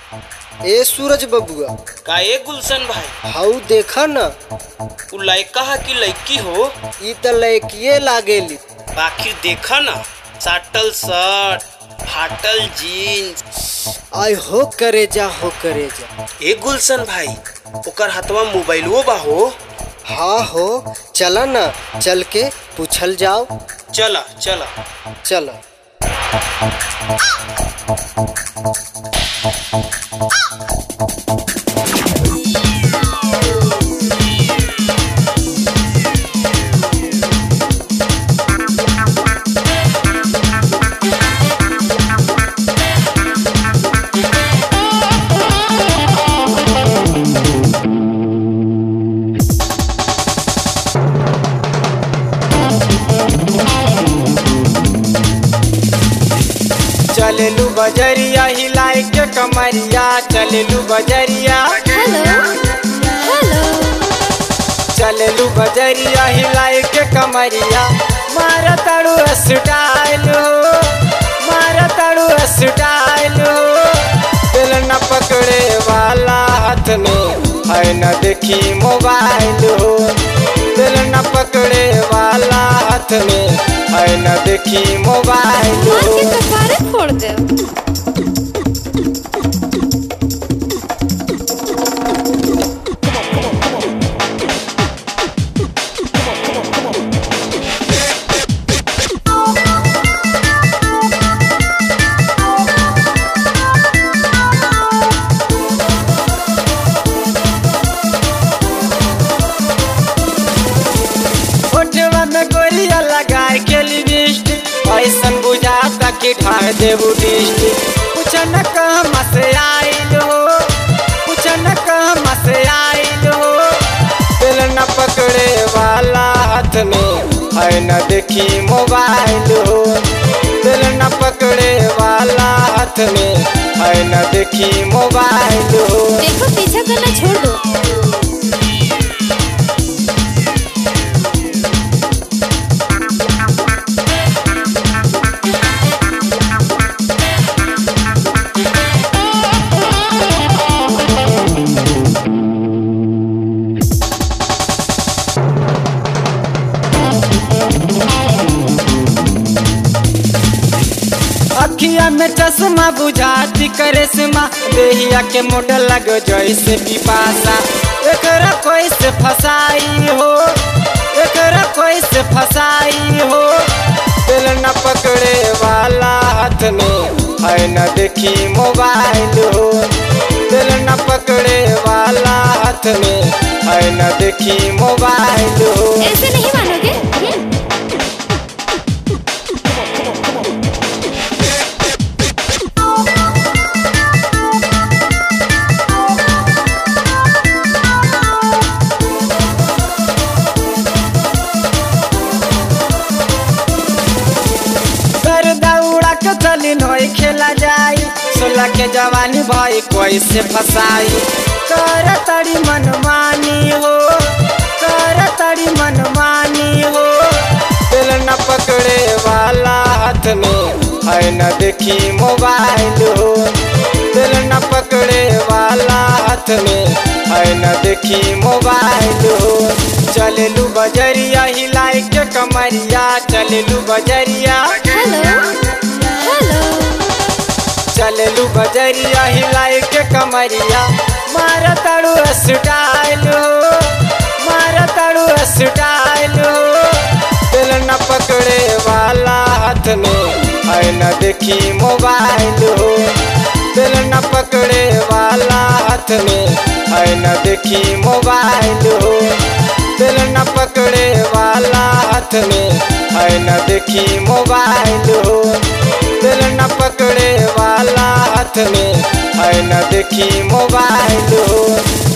ए सूरज बबुआ का ए गुलशन भाई हाउ देखा न उ लड़का है कि लड़की हो ई त लड़किए लागेली आखिर देखा ना साटल शर्ट फाटल जीन्स आय हो करे जा हो करे जा ए गुलशन भाई ओकर हाथवा मोबाइलो बा हो हाँ हो चला न चल के पूछल जाओ चला चला चला चलेलू बजरिया हिलाई के कमरिया चलेलू बजरिया हेलो हेलो चलेलू बजरिया हिलाई के कमरिया मारा ताड़ू स्टाइल हो मारा ताड़ू स्टाइल हो दिल न पकड़े वाला हाथ में है न देखी मोबाइल हो दिल न पकड़े वाला हाथ में है न देखी मोबाइल मार हो के कपारे फोड़ दे ओठवा में गोरिया लगाए के लिपस्टिक ऐसन बुझाता कि ठार देबू डिस्टिक कुछ न कहमा से आइल हो कुछ न कहमा से आइल हो दिल न पकड़े वाला हाथ में है न देखी मोबाइल हो दिल न पकड़े वाला हाथ में है न देखी मोबाइल हो देखो पीछा करना छोड़ दो अखिया में चश्मा बुझाती करिश्मा देहिया के मोडल लग जैसे पिपासा एकरा कोई से फसाई हो एकरा कोई से फसाई हो दिल न पकड़े वाला हाथ में है न देखी मोबाइल हो दिल न पकड़े वाला हाथ में है न देखी मोबाइल हो ऐसे नहीं मानोगे कर दौड़ा के चली नोई खेला जाई सोलह के जवानी भाई कोई से फसाई कर तड़ी मनमानी हो कर तड़ी मनमानी हो दिल न पकड़े वाला हाथ में है न देखी मोबाइल हो दिल न पकड़े वाला हाथ में है न देखी मोबाइल हो चलेलू बजरिया हिलाई के कमरिया चलेलू बजरिया हेलो हेलो चलेलू बजरिया हिलाई के कमरिया मारा ताड़ू स्टाइल हो मारा ताड़ू स्टाइल हो दिल न पकड़े वाला हाथ में है न देखी मोबाइल हो दिल न पकड़े वाला हाथ में है न देखी मोबाइल हो दिल न पकड़े वाला हाथ में है न देखी मोबाइल हो दिल न पकड़े वाला हाथ में है न देखी मोबाइल हो